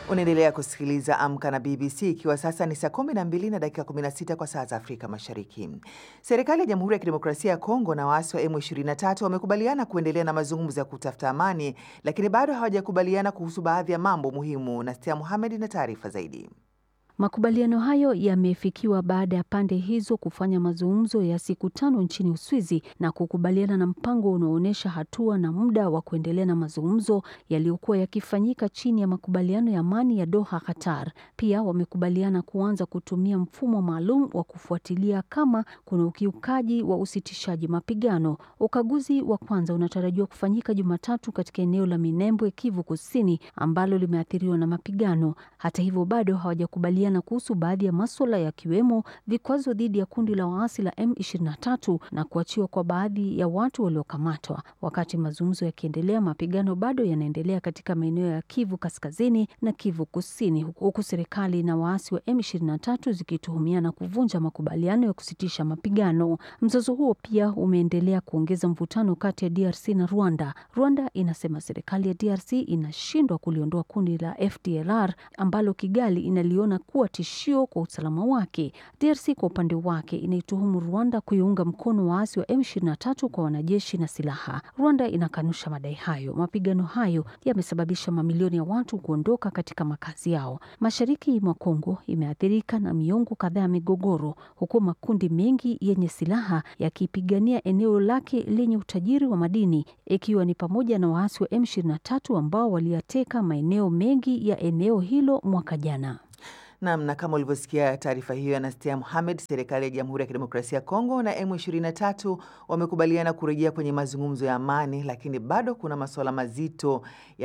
Unaendelea kusikiliza Amka na BBC ikiwa sasa ni saa 12 na dakika 16 kwa saa za Afrika Mashariki. Serikali ya Jamhuri ya Kidemokrasia ya Kongo na waasi wa M23 wamekubaliana kuendelea na mazungumzo ya kutafuta amani, lakini bado hawajakubaliana kuhusu baadhi ya mambo muhimu. Nastia Muhamed na taarifa zaidi. Makubaliano hayo yamefikiwa baada ya pande hizo kufanya mazungumzo ya siku tano nchini Uswizi na kukubaliana na mpango unaoonyesha hatua na muda wa kuendelea na mazungumzo yaliyokuwa yakifanyika chini ya makubaliano ya amani ya Doha, Qatar. Pia wamekubaliana kuanza kutumia mfumo maalum wa kufuatilia kama kuna ukiukaji wa usitishaji mapigano. Ukaguzi wa kwanza unatarajiwa kufanyika Jumatatu katika eneo la Minembwe, Kivu Kusini, ambalo limeathiriwa na mapigano. Hata hivyo, bado hawajakubaliana na kuhusu baadhi ya maswala yakiwemo vikwazo dhidi ya kundi la waasi la M23 na kuachiwa kwa baadhi ya watu waliokamatwa. Wakati mazungumzo yakiendelea, mapigano bado yanaendelea katika maeneo ya Kivu Kaskazini na Kivu Kusini, huku serikali na waasi wa M23 zikituhumiana kuvunja makubaliano ya kusitisha mapigano. Mzozo huo pia umeendelea kuongeza mvutano kati ya DRC na Rwanda. Rwanda inasema serikali ya DRC inashindwa kuliondoa kundi la FDLR ambalo Kigali inaliona kuwa tishio kwa usalama wake. DRC kwa upande wake inaituhumu Rwanda kuiunga mkono waasi wa M23 kwa wanajeshi na silaha. Rwanda inakanusha madai hayo. Mapigano hayo yamesababisha mamilioni ya watu kuondoka katika makazi yao. Mashariki mwa Kongo imeathirika na miongo kadhaa ya migogoro, huku makundi mengi yenye silaha yakipigania eneo lake lenye utajiri wa madini, ikiwa ni pamoja na waasi wa M23 ambao waliyateka maeneo mengi ya eneo hilo mwaka jana. Nam, na kama ulivyosikia taarifa hiyo ya Nastia Muhamed, serikali ya Jamhuri ya Kidemokrasia ya Kongo na M23 wamekubaliana kurejea kwenye mazungumzo ya amani, lakini bado kuna masuala mazito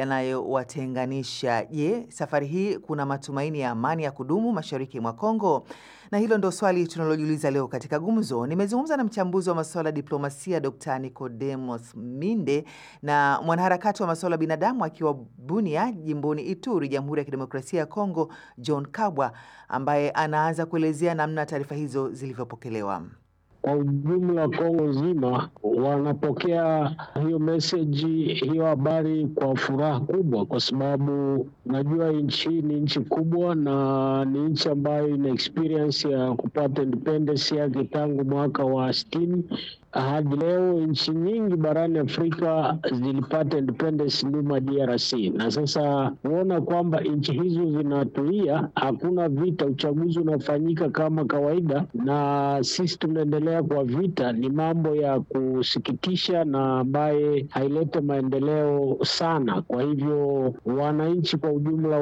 yanayowatenganisha. Je, safari hii kuna matumaini ya amani ya kudumu mashariki mwa Kongo? Na hilo ndo swali tunalojiuliza leo katika gumzo. Nimezungumza na mchambuzi wa masuala ya diplomasia Dr. Nicodemus Minde na mwanaharakati wa masuala ya binadamu akiwa Bunia, jimboni Ituri, Jamhuri ya Kidemokrasia ya Kongo, John Kabwa, ambaye anaanza kuelezea namna taarifa hizo zilivyopokelewa. Kwa ujumla Kongo nzima wanapokea hiyo meseji, hiyo habari kwa furaha kubwa, kwa sababu najua nchi hii ni nchi kubwa na ni nchi ambayo ina experience ya kupata independence yake tangu mwaka wa sitini hadi leo. Nchi nyingi barani Afrika zilipata independence nyuma DRC, na sasa kuona kwamba nchi hizo zinatulia, hakuna vita, uchaguzi unafanyika kama kawaida, na sisi tunaendelea kwa vita, ni mambo ya kusikitisha na ambaye hailete maendeleo sana. Kwa hivyo wananchi kwa ujumla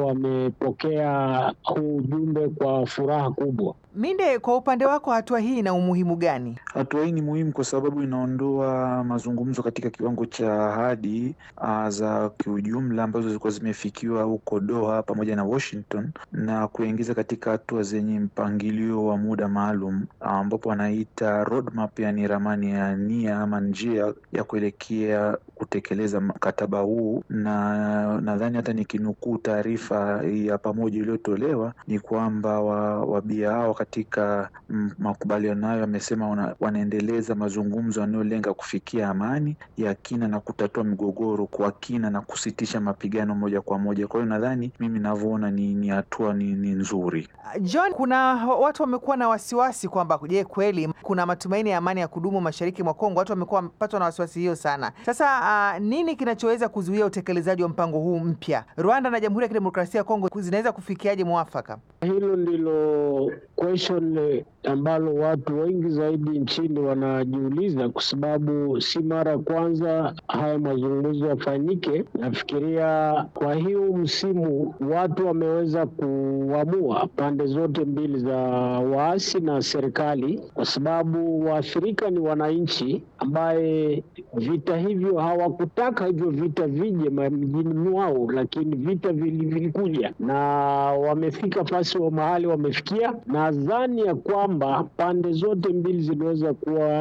wamepokea huu ujumbe kwa furaha kubwa. Minde, kwa upande wako hatua hii ina umuhimu gani? Hatua hii ni muhimu kwa sababu inaondoa mazungumzo katika kiwango cha ahadi za kiujumla ambazo zilikuwa zimefikiwa huko Doha pamoja na Washington na kuingiza katika hatua zenye mpangilio wa muda maalum ambapo wanaita roadmap, yani ramani ya nia ama njia ya kuelekea kutekeleza mkataba huu, na nadhani hata nikinukuu taarifa ya pamoja iliyotolewa ni kwamba wabia hao katika makubaliano hayo wamesema wana, wanaendeleza mazungumzo yanayolenga kufikia amani ya kina na kutatua migogoro kwa kina na kusitisha mapigano moja kwa moja. Kwa hiyo nadhani mimi navyoona ni hatua ni, ni nzuri. John, kuna watu wamekuwa na wasiwasi kwamba je, kweli kuna matumaini ya amani ya kudumu mashariki mwa Kongo? Watu wamekuwa wamepatwa na wasiwasi hiyo sana. Sasa uh, nini kinachoweza kuzuia utekelezaji wa mpango huu mpya? Rwanda na Jamhuri ya Kidemokrasia ya Kongo zinaweza kufikiaje mwafaka? Hilo ndilo question ambalo watu wengi zaidi nchini wanajiuliza, kwa sababu si mara ya kwanza haya mazungumzo yafanyike. Nafikiria kwa hiyo msimu watu wameweza kuamua pande zote mbili za waasi na serikali, kwa sababu waathirika ni wananchi ambaye vita hivyo hawakutaka hivyo vita vije mjini mwao, lakini vita vilikuja na wamefika fasi wa mahali wamefikia. Nadhani ya kwamba pande zote mbili ziliweza kuwa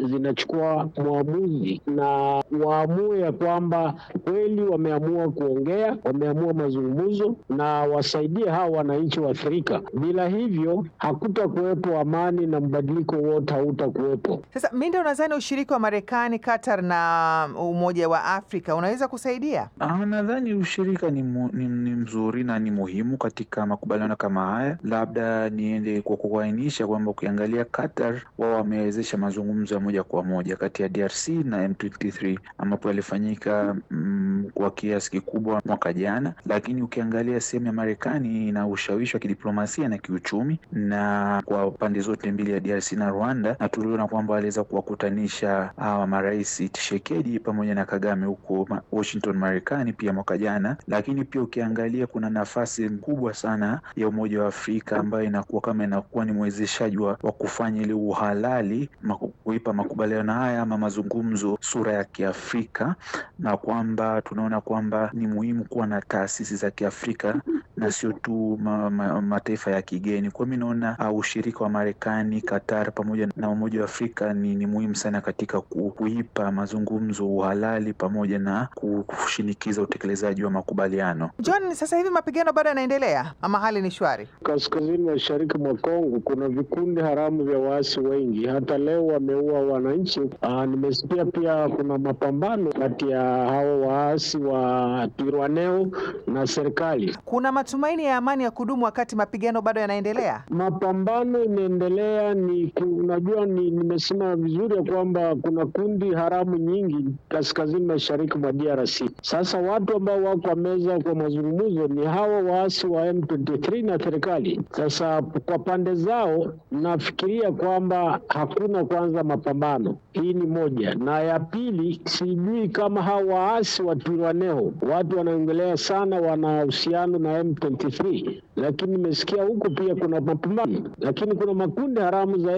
zinachukua mwamuzi na waamue ya kwamba kweli wameamua kuongea, wameamua mazungumzo na wasaidie hawa wananchi wa Afrika. Bila hivyo hakutakuwepo amani na mbadiliko wote hautakuwepo. Sasa Minde, unadhani ushiriki wa Marekani, Qatar na Umoja wa Afrika unaweza kusaidia? Ah, nadhani ushirika ni, mu, ni, ni mzuri na ni muhimu katika makubaliano kama haya. Labda niende kwa kuainisha kwamba ukiangalia Qatar, wao wamewezesha mazungumzo ya moja kwa moja kati ya DRC na M23 ambapo yalifanyika mm, kwa kiasi kikubwa mwaka jana, lakini ukiangalia sehemu ya Marekani ina ushawishi wa kidiplomasia na kiuchumi na kwa pande zote mbili ya DRC na Rwanda, na tuliona kwamba waliweza kuwakutanisha hawa marais Tshisekedi pamoja na Kagame huko Washington Marekani pia mwaka jana. Lakini pia ukiangalia kuna nafasi kubwa sana ya Umoja wa Afrika ambayo inakuwa kama inakuwa ni mwezeshaji wa kufanya ile uhalali maku, kuipa makubaliano haya ama mazungumzo sura ya Kiafrika, na kwamba tunaona kwamba ni muhimu kuwa na taasisi za Kiafrika na sio tu ma, ma, mataifa ya kigeni. Kwa mimi naona uh, ushirika wa Marekani, Qatar pamoja na Umoja wa Afrika ni, ni muhimu sana katika ku, kuipa mazungumzo uhalali pamoja na kushinikiza utekelezaji wa makubaliano. John, sasa hivi mapigano bado yanaendelea ama hali ni shwari? Kaskazini mashariki mwa Kongo kuna vikundi haramu vya waasi wengi, hata leo wameua wananchi. Aa, nimesikia pia kuna mapambano kati ya hao waasi wa Twirwaneho na serikali. Kuna matumaini ya amani ya kudumu wakati mapigano bado yanaendelea? Mapambano inaendelea, ni unajua, ni nimesema vizuri ya kwamba kuna kundi haramu nyingi kaskazini mashariki mwa DRC. Sasa watu ambao wako meza kwa mazungumzo ni hawa waasi wa M23 na serikali. Sasa kwa pande zao, nafikiria kwamba hakuna kwanza mapambano. Hii ni moja, na ya pili, sijui kama hawa waasi wa Twirwaneho watu wanaongelea sana, wana uhusiano na M23, lakini nimesikia huko pia kuna mapambano, lakini kuna makundi haramu za